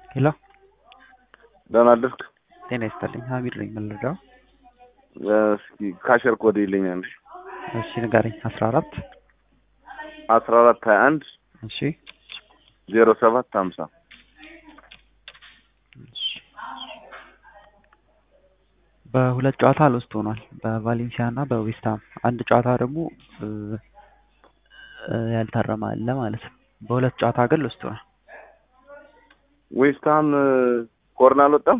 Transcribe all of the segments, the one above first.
ሄሎ ደህና አደርክ? ጤና ይስጥልኝ። ሀሚድ ነኝ የምንረዳው። እስኪ ካሸር ኮድ ይለኛል። እሺ ንገረኝ። አስራ አራት አስራ አራት ሀያ አንድ እሺ ዜሮ ሰባት ሀምሳ እሺ። በሁለት ጨዋታ ሎስት ሆኗል፣ በቫሌንሲያ እና በዌስትሃም። አንድ ጨዋታ ደግሞ እ እ ያልታረመ አለ ማለት ነው። በሁለት ጨዋታ ግን ሎስት ሆኗል። ዌስትሃም ኮርና አልወጣም።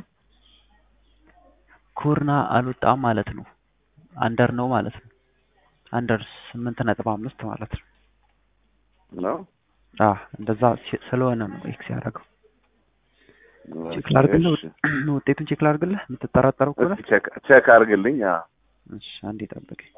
ኩርና አልወጣም ማለት ነው። አንደር ነው ማለት ነው። አንደር ስምንት ነጥብ አምስት ማለት ነው። ነው አ እንደዛ ሲ- ስለሆነ ነው ኤክስ ያደረገው። ቼክ ላድርግልህ፣ እሺ፣ ውጤቱን ቼክ ላድርግልህ የምትጠራጠረው ከሆነ እስኪ ቼክ ቼክ አድርግልኝ። አዎ እሺ፣ አንዴ ጠብቀኝ።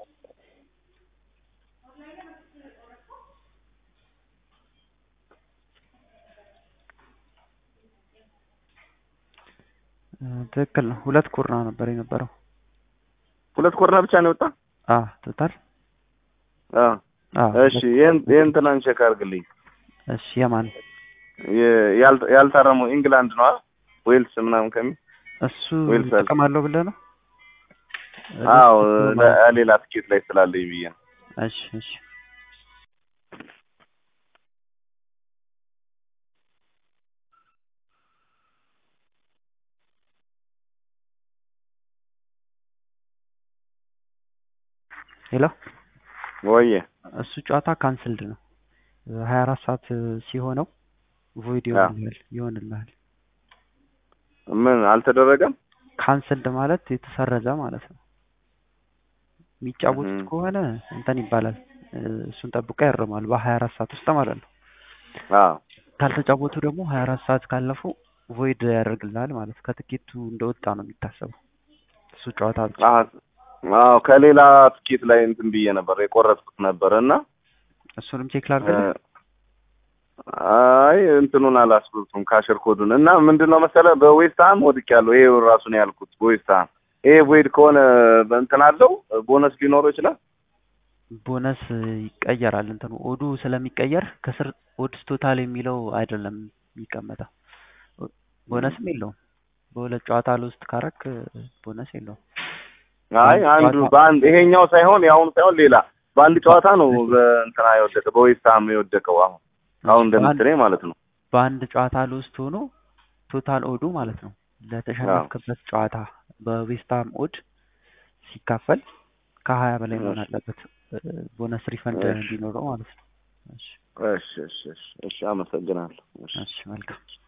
እ ትክክል ነው። ሁለት ኩርና ነበር የነበረው። ሁለት ኮርና ብቻ ነው የወጣ። አ ቶታል አዎ አ እሺ፣ ይሄን ይሄን ትናንት ቼክ አድርግልኝ። እሺ የማን የ- ያል- ያልታረመው ኢንግላንድ ነው ዌልስ ምናምን ከሚል እሱ ዌልስ አለ። ጥቅም አለው ብለህ ነው? አዎ እሱ ለ- ሌላ ትኬት ላይ ስላለኝ ብዬ ነው። እሺ እሺ ሄሎ ወየ እሱ ጨዋታ ካንስልድ ነው። ሀያ አራት ሰዓት ሲሆነው ቮይድ አዎ። ይሆንልሃል ይሆንልሃል። ምን አልተደረገም? ካንስልድ ማለት የተሰረዘ ማለት ነው። የሚጫወቱት እህ። ከሆነ እንትን ይባላል እ፣ እሱን ጠብቆ ያርማል በሀያ አራት ሰዓት ውስጥ ማለት ነው። አዎ ካልተጫወቱ ደግሞ ሀያ አራት ሰዓት ካለፉ ቮይድ ያደርግልሃል ማለት ነው። ከትኬቱ እንደወጣ ነው የሚታሰበው እሱ ጨዋታ ብቻ። አዎ አዎ ከሌላ ትኬት ላይ እንትን ብዬ ነበር የቆረጥኩት ነበር እና እሱንም ቼክ ላድርግልህ። አይ እንትኑን አላስብቱም ካሽር ኮዱን እና ምንድን ነው መሰለህ በዌስትሃም ወድቄያለሁ። ይሄ ራሱ ነው ያልኩት በዌስትሃም ይሄ ቮይድ ከሆነ በእንትን አለው ቦነስ ሊኖረው ይችላል። ቦነስ ይቀየራል። እንትኑ ኦዱ ስለሚቀየር ከስር ኦድስ ቶታል የሚለው አይደለም የሚቀመጠው። ቦነስም የለውም። በሁለት ጨዋታ ውስጥ ካረክ ቦነስ የለውም። አይ አንዱ በአንድ ይሄኛው ሳይሆን የአሁኑ ሳይሆን ሌላ በአንድ ጨዋታ ነው በእንትና የወደቀ በዌስትሃም የወደቀው አሁን አሁን እንደምትለኝ ማለት ነው። በአንድ ጨዋታ ውስጥ ሆኖ ቶታል ኦዱ ማለት ነው ለተሸነፍክበት ጨዋታ በዌስትሃም ኦድ ሲካፈል ከሀያ በላይ መሆን እሺ። አለበት እ፣ ቦነስ ሪፈንድ እሺ። እንዲኖረው ማለት ነው። እሺ እሺ እሺ እሺ እሺ አመሰግናለሁ። እሺ እሺ መልካም